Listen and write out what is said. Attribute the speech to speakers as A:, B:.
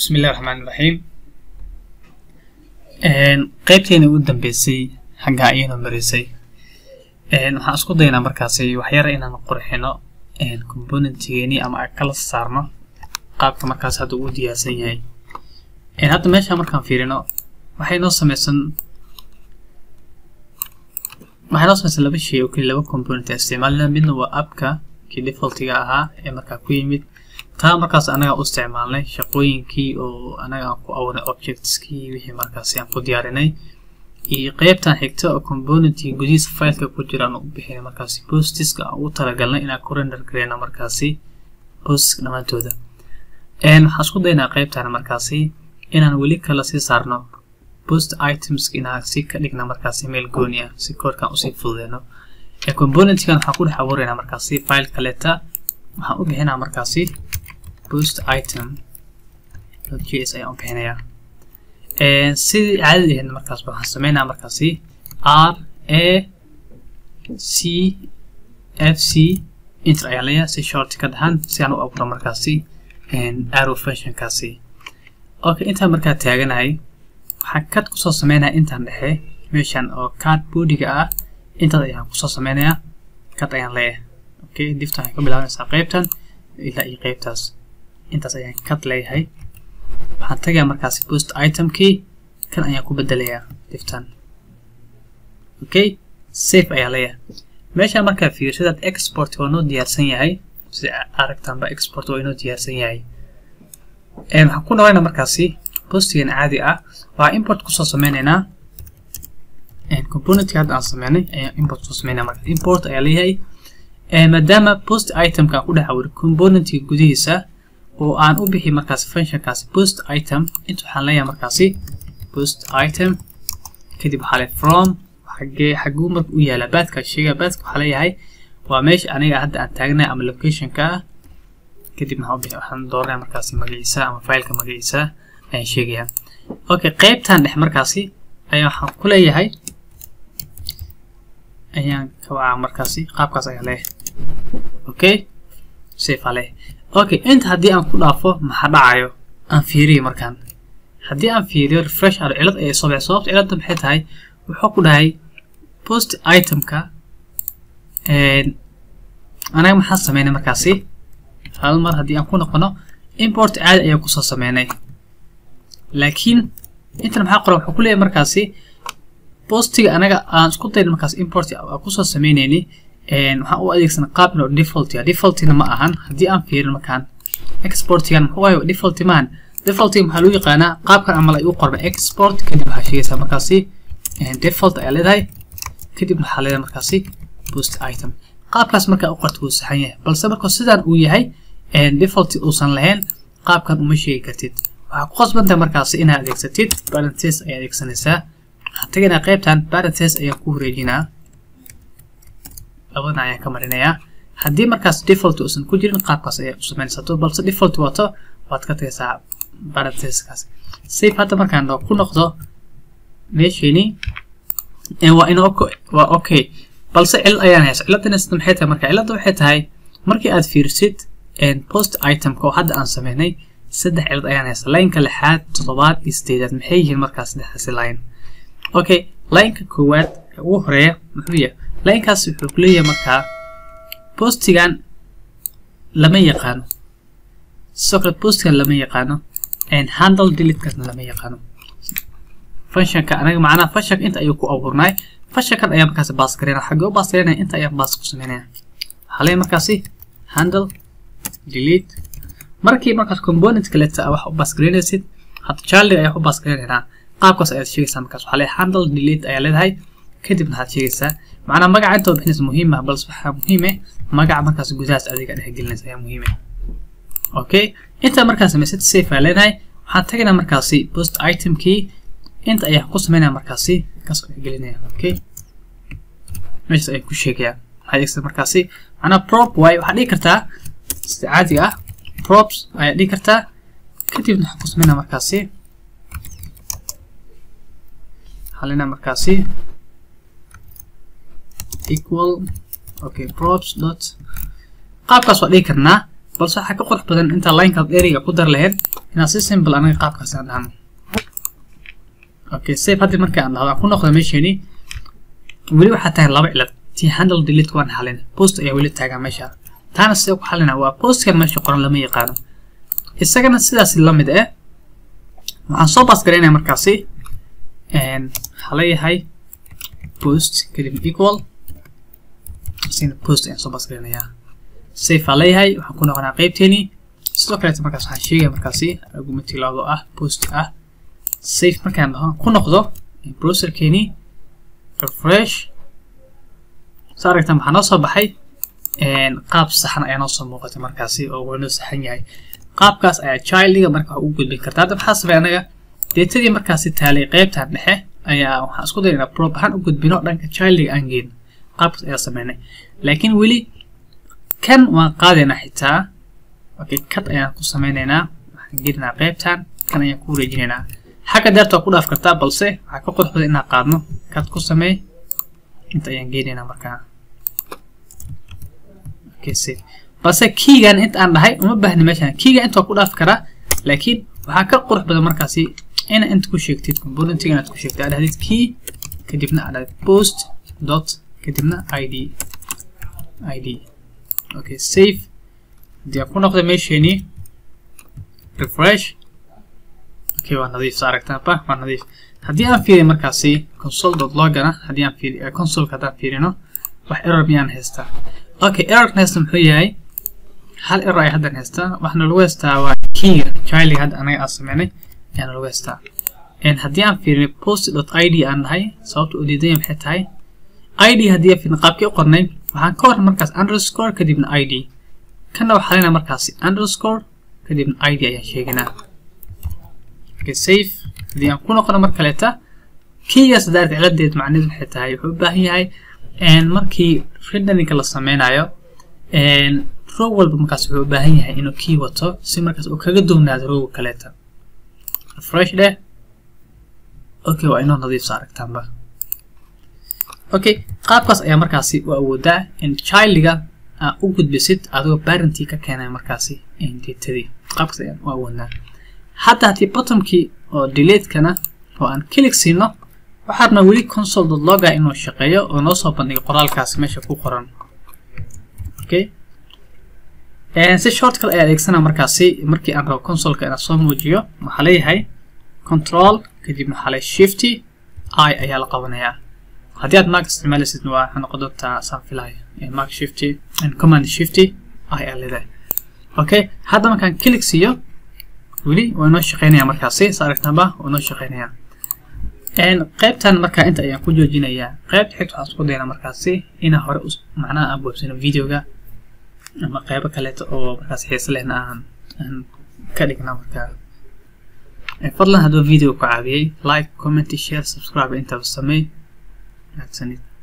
A: bismillahi raxmaan iraxiim qeybteena ugu dambeysay xaggaa ayaynu marisay waxaan isku daynaa markaasi waxyara inaan qurxino componentgeeni ama kala saarno qaabka markaas hadda uu diyaarsan yahay hadda meesha markaan fiirino waxay noo sameysan waxay noo sameysan laba shay oo keli laba component isticmaalina midna waa appka kii defaultiga ahaa ee markaa ku yimid taa markaas anaga u isticmaalnay shaqooyinkii oo anaga aan ku abuurnay objectskii wixii markaasi aan ku diyaarinay iyo qeybtan xigta oo componentkii gudihiisa fileka ku jira aan u bixinay markaasi postiska aan ugu talagalnay inaan ku render gareyno markaasi postiska dhammaantooda waxaan isku daynaa qeybtan markaasi inaan weli kala sii saarno post items inaan si ka dhigna markaasi meel gooni ah si koodkan usii fududeyno componentkan waxaan ku dhex abuuraynaa markaasi file kaleta waxaan u bixinaa markaasi post item js ayaan u bixinayaa sidii caadada ahayd markaas waxaan sameynaa markaasi r a c f c inter ayaan leeyahay si short ka dhahan si aan u abuuro markaasi arrow functionkaasi okay intaan markaa taaganahay waxaan kad kusoo sameynaya intaan dhexe meeshan oo card boodiga ah intaas ayaan kusoo sameynayaa kad ayaan leeyahay okay diftan waxay ka bilaabanaysaa qeybtan ilaa iyo qeybtaas intaas ayaan kad leeyahay waxaan tagayaa markaasi post itemkii kan ayaan ku bedelayaa diftan okay safe ayaa leeyahay meeshaan markaa fiirsadaad export waa noo diyaarsan yahay sida aragtaanba export waa inoo diyaarsan yahay waxaan ku noqonayna markaasi postigan caadi ah waa import kusoo sameynaynaa componentka hadda aan sameynay ayaan import kusoo sameynaa marka import ayaa leeyahay maadaama post itemka aan ku dhex awiro componentka gudihiisa oo aan u bixi markaasi functionkaasi post item inta waxaan leeyahay markaasi post item kadib waxaa le from xagee xaguu marka u yaala baadka sheega baadka waxaa leeyahay waa meesha aniga hadda aan taagnay ama locationka ah kadib maxaa u bixi waxaan dooranaya markaasi magaciisa ama fileka magaciisa ayaan sheegayaa okay qeybtan dhex markaasi ayaa waxaan ku leeyahay ayaan ka wacaa markaasi qaabkaas ayaa leeyahay okay safe aa leeyahay okay inta haddii aan ku dhaafo maxaa dhacayo aan fiiriyo markaan haddii aan fiiriyo refresh aro cilad ayay soo baxay sababta ciladda maxay tahay wuxuu ku dhahay post itemka anaga maxaan sameynay markaasi hal mar haddii aan ku noqono import caadi ayaan kusoo sameynay laakiin intan maxaa qoran wuxuu ku leeyahay markaasi postiga anaga aan isku dayn markaas import aan kusoo sameynayni waxaan u adeegsanay qaab inoo default ya defaultina ma ahan haddii aan fiirin markaan exportigan muxuu waayo default maahan defaultiga maxaa lagu yaqaanaa qaabkan amal ay u qorma export kadib waxaa sheegaysaa markaasi default ayaa leedahay kadib waxaa leedahay markaasi post item qaabkaas markaa u qorta wuu saxan yahay balse marka sidaan uu yahay default uusan lahayn qaabkan uma sheegi kartid waxaa ku qasbantahay markaasi inaad adeegsatid parenthesis ayaa adeegsanaysaa waxaan tegaynaa qaybtan parenthesis ayaan ku wareejinaa labadana ayaan ka marinayaa haddii markaas default uusan ku jirin qaabkaas ayaa u sameynaysato balse default wato waad ka tagaysaa parenthesiskaas safe hadda markaan ku noqdo meesheeni waa in waa okay balse cilad ayaan haysa ciladana sida maxay tahay marka ciladda waxay tahay markii aad fiirsid post itemka oo hadda aan sameynay saddex cilad ayaan haysa lineka lixaad toddobaad iyo sideedaad maxay yihiin markaas saddexdaasi line okay lineka koowaad ugu horeeya muxuu yahay linekaas wuxuu ku leeyahay markaa postigan lama yaqaano sidoo kale postigan lama yaqaano handle deletekasna lama yaqaano functionka anaga macnaha functionka inta ayuu ku abuurnay functionkan ayaa markaasi baas gareynaya xagee u baas gareynaya inta ayaa baas ku sameynaya waxaa leeyahay markaasi handle delete markii markaas component kaleta wax u baas gareynaysid hadda childiga ayaa u baas gareynaynaa qaabkaas ayaad sheegaysaa markaas waxaa leeyahay handle delete ayaa leedahay kadibna waxaad sheegaysaa macnaa magaca inta bixinaysa muhiim ah balse waxaa muhiim ah magaca markaas gudahaas adiga dhex gelinaysa ayaa muhiim ah okay inta markaas samaysid safe aa leenahay waxaan tagaynaa markaasi post itemkii inta ayaan ku sameynaya markaasi kaas dhex gelinaya okay meeshaas ayaan ku sheegayaa waxaa adeegsada markaasi macnaa prop waaye waxaad dhigi kartaa sida caadiga ah props ayaad dhigi kartaa kadibna waxaan ku sameynaya markaasi waxaa leenahay markaasi equal okay props dot qaabkaas waa dhigi karnaa balse waxaa ka qurux badan intaa linekaad ereyga ku dar lahayd inaan si simple anaga qaabkaas aan dhahno okay save haddii marka aan dhahdo aan ku noqdo meeshani weli waxaa tahay laba cilad tii handle delete waan xalin post ayaa weli taagan meesha taana sidee ku xalina waa postkan meesha qoran lama yaqaano isagana sidaas la mid eh waxaan soo baas garaynaya markaasi waxaa leeyahay post kadibna equal isina post ayaan soo baas garaynayaa safe aa leeyahay waxaan ku noqonaa qeybteeni sidoo kaleeta markaas waxaan sheegaya markaasi argumentii laado ah post ah safe markaan dhaho ku noqdo browserkeeni refresh saa aragtaan waxaa noo soo baxay qaab saxan ayaa noo soo muuqatay markaasi oo waa noo saxan yahay qaabkaas ayaa childiga marka wax ugu gudbin karta hadda maxaa sabay anaga deetadii markaasi taalay qeybtan dhexe ayaa waxaan isku dayay inaa prop ahaan u gudbino dhanka childiga aan geyn qaabkaas ayaa sameynay laakiin weli kan waan qaadaynaa xitaa okay kat ayaan ku sameynaynaa waxaan gelinaynaa qeybtan kan ayaan ku wareejinaynaa xagga deerta waa ku dhaaf kartaa balse waxaa ka qurux badan inaan qaadno kat ku sameey inta ayaan geenaynaa markaa okay safe balse keygan inta aan dhahay uma baahni meeshan keyga inta waa ku dhaafi karaa laakiin waxaa ka qurux badan markaasi ina inta ku sheegtid componentiga inaad ku sheegtid aad dhahdid key kadibna aad dhahdid post dot kadibna id id okay save haddii aan ku noqda meesheenii refresh okay waa nadiif sa aragtaanba waa nadiif haddii aan fiiriyo markaasi console dot logana haddii aan fiiriyo consoleka haddaan fiirino wax error miyaan haystaa okay errorkan haysta muxuu yahay hal error ay haddan haystaa waxaana lagu haystaa waa keyga childiga hadda anaga aan sameynay ayaana lagu haystaa haddii aan fiirino post dot id aan nahay sababta udiidanya maxay tahay id haddii aan fiirino qaabkii u qornay waxaan ka warran markaas underscore kadibna id kanna waxaa leynaa markaasi underscore kadibna id ayaan sheeganaa okay safe haddii aan ku noqono mar kaleeta keygaas daarta ciladeed macnaheedu waxay tahay wuxuu u baahan yahay markii renderingka la sameynayo row walba markaas wuxuu u baahan yahay inuu key wato si markaas uu kaga duwnaado rowga kaleeta refresh dheh okay waa inoo nadiifsa aragtaanba okay qaabkaas ayaa markaasi u awoodaa in childiga aa u gudbisid adigoo parentii ka keenay markaasi datadii qaabkaas ayaan u awoodnaa hadda haddii bottomkii oo delateskana oo aan click siino waxaadna weli console dot loga inuu shaqeeyo oo noo soo bandhigo qoraalkaasi meesha ku qoran okay si shortcut ayaa adeegsanaa markaasi markii aan rabo consoleka inaan soo muujiyo waxaa leeyahay control kadibna waxaa leeyahay shifty i ayaa la qabanayaa haddii aad mac isticmaalaysid waa waxay noqon doontaa saan filayo mac shifty command shifty i ayaa leedahay okay hadda markaan click siiyo weli waa inoo shaqeynaya markaasi sa aragtaanba waa inoo shaqeynaya qaybtan markaa inta ayaan ku joojinayaa qaybta xigta waxaan isku daynaa markaasi inaan hore macnaha aan boobsano videoga ama qaybo kaleeto oo markaas xiise lehna aan aan ka dhigna markaa fadlan hadduu video ku caawiyey like comment share subscribe intaba sameey mahadsanid